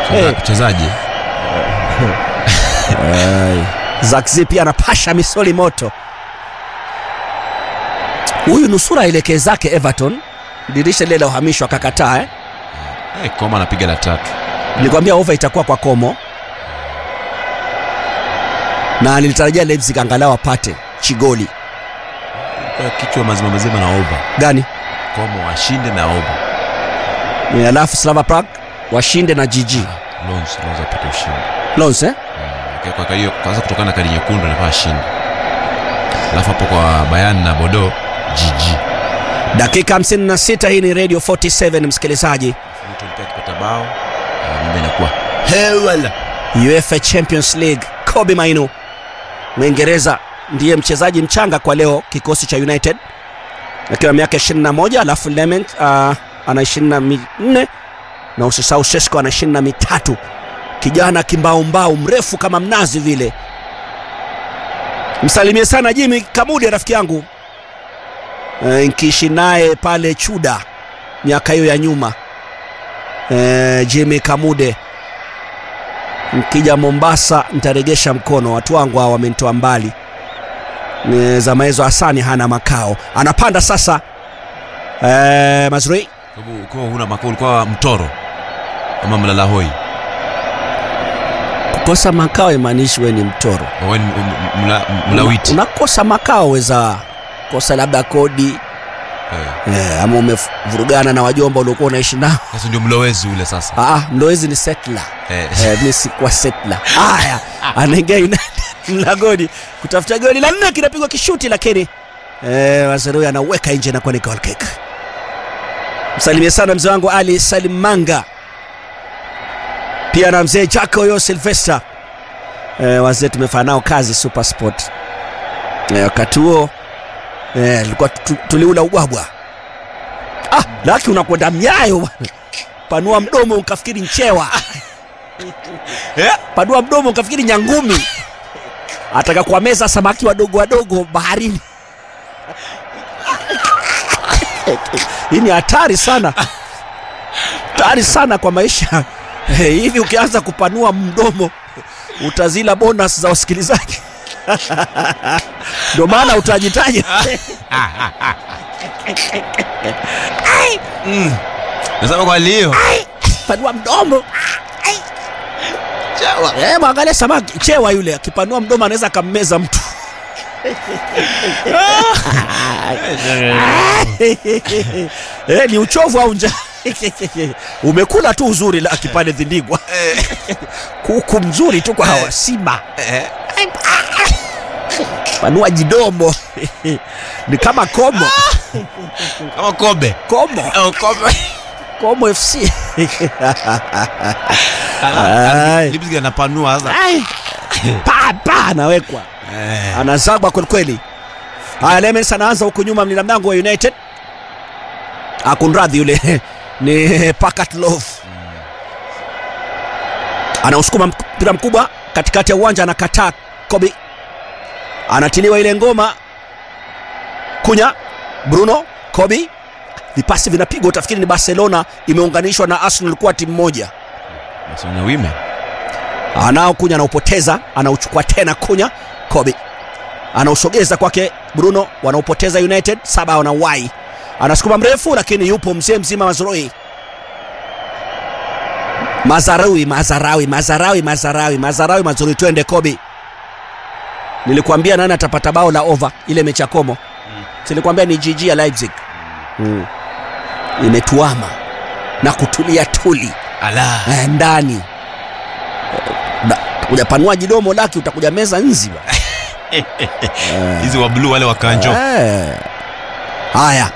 Hey. mchezaji Zakzi pia anapasha misoli moto. Huyu nusura aelekee zake Everton, dirisha lile la uhamisho akakataa eh? Eh, Koma anapiga la tatu Nilikwambia over itakuwa kwa Komo, na nilitarajia Leipzig angalau apate chigoli Kwa kichwa mazima mazima na over gani, Koma washinde na over Eh, alafu Slava Prague washinde na GG Lons Lons apate ushindi Lons eh? Kwa- kwa- kwa hiyo kwanza kutokana na kadi nyekundu anafaa ashinde alafu hapo kwa Bayern na Bodo GG Dakika 56, hii ni Radio 47 msikilizaji. Luton pia akipata bao ah, mambo inakuwa hewala UEFA Champions League, Kobe Mainu Mwingereza ndiye mchezaji mchanga kwa leo kikosi cha United akiwa miaka 21, alafu Lement uh, ana 24 na usisahau Sesko ana 23, kijana kimbaumbau mrefu kama mnazi vile. Msalimie sana Jimmy Kamudi rafiki yangu e, nkiishi naye pale Chuda miaka hiyo ya nyuma e, Jimmy Kamude Nkija Mombasa nitaregesha mkono, watu wangu hawa wamenitoa mbali. Ni Zama hizo Hasani hana makao, anapanda sasa. Eh, Mazrui kwa huna makao ulikuwa mtoro ama mlala hoi kukosa makao imaanishi wewe ni mtoro. wewe ni m- m- mla- mlawiti Una- unakosa makao, weza kosa labda kodi Eh, eh, ama umevurugana na wajomba uliokuwa unaishi nao. sasa ndio mlowezi ule sasa Ah, mlowezi ni settler. Eh, Eh, mi sikuwa settler. Haya, anaingia United mlangoni kutafuta goli la nne, kinapigwa kishuti, lakini eh, Mazerui anaweka nje na kuwa ni goal kick. Msalimie sana mzee wangu Ali Salim Manga, pia na mzee Jaco yo Silvester. Eh, wazee tumefanya nao kazi Super Sport. Eh, wakati huo eh, tulikuwa tu- tuliula ubwabwa. Ah, laki unakwenda mnyayo bwana. Panua mdomo ukafikiri nchewa panua mdomo ukafikiri nyangumi ataka kuwameza samaki wadogo wadogo baharini hii ni hatari sana hatari sana kwa maisha Eh, hivi ukianza kupanua mdomo utazila bonus za wasikilizaji ndio maana utajitaja nasema kwa leo panua mdomo Eh, mwangalia samaki chewa yule akipanua mdomo anaweza akammeza mtu eh, ni uchovu au njaa umekula tu uzuri la kipande dhindigwa kuku mzuri tu kwa hawa simba Eh, panua jidomo ni kama komo kama kobe komo Oh, kobe komo fc Ah, Ai. Leipzig anapanua sasa Ai. pa pa anawekwa Eh, anazagwa kwelikweli. Haya, Lemens anaanza huku nyuma, mlinda mlango wa United akunradhi, yule ni Pakat Love anausukuma mpira mkubwa katikati ya uwanja, anakataa Kobe, anatiliwa ile ngoma. Kunya Bruno Kobe, vipasi vinapigwa, utafikiri ni Barcelona imeunganishwa na Arsenal kuwa timu moja. Barcelona women anao Kunya anaupoteza, anauchukua tena Kunya. Kobe anausogeza kwake Bruno, wanaupoteza United. Saba wanawai, anasukuma mrefu, lakini yupo mzee mzima Mazrui Mazarawi, Mazarawi, Mazarawi, Mazarawi, Mazarawi, Mazrui, twende Kobe. Nilikwambia nani atapata bao la over ile mechi ya Komo, silikwambia ni GG ya Leipzig mm. Imetuama na kutulia tuli ala eh, ndani Na- utakuja panua jidomo laki utakuja meza nzi bwana. hizi wa blue wale wa kanjo Eh. haya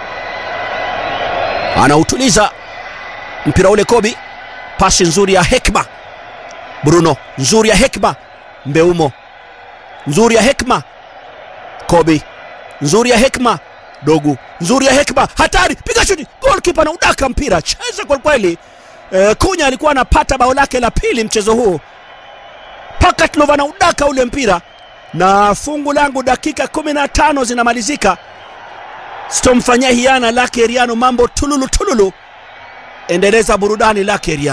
anautuliza mpira ule kobi pasi nzuri ya hekma bruno nzuri ya hekma mbeumo nzuri ya hekma kobi nzuri ya hekma dogu nzuri ya hekma hatari piga shuti golkipa na udaka mpira cheza kwelikweli e, kunya alikuwa anapata bao lake la pili mchezo huu pakatlov anaudaka ule mpira na fungu langu dakika 15 zinamalizika sitomfanyia hiana lake riano mambo tululu tululu endeleza burudani lake riano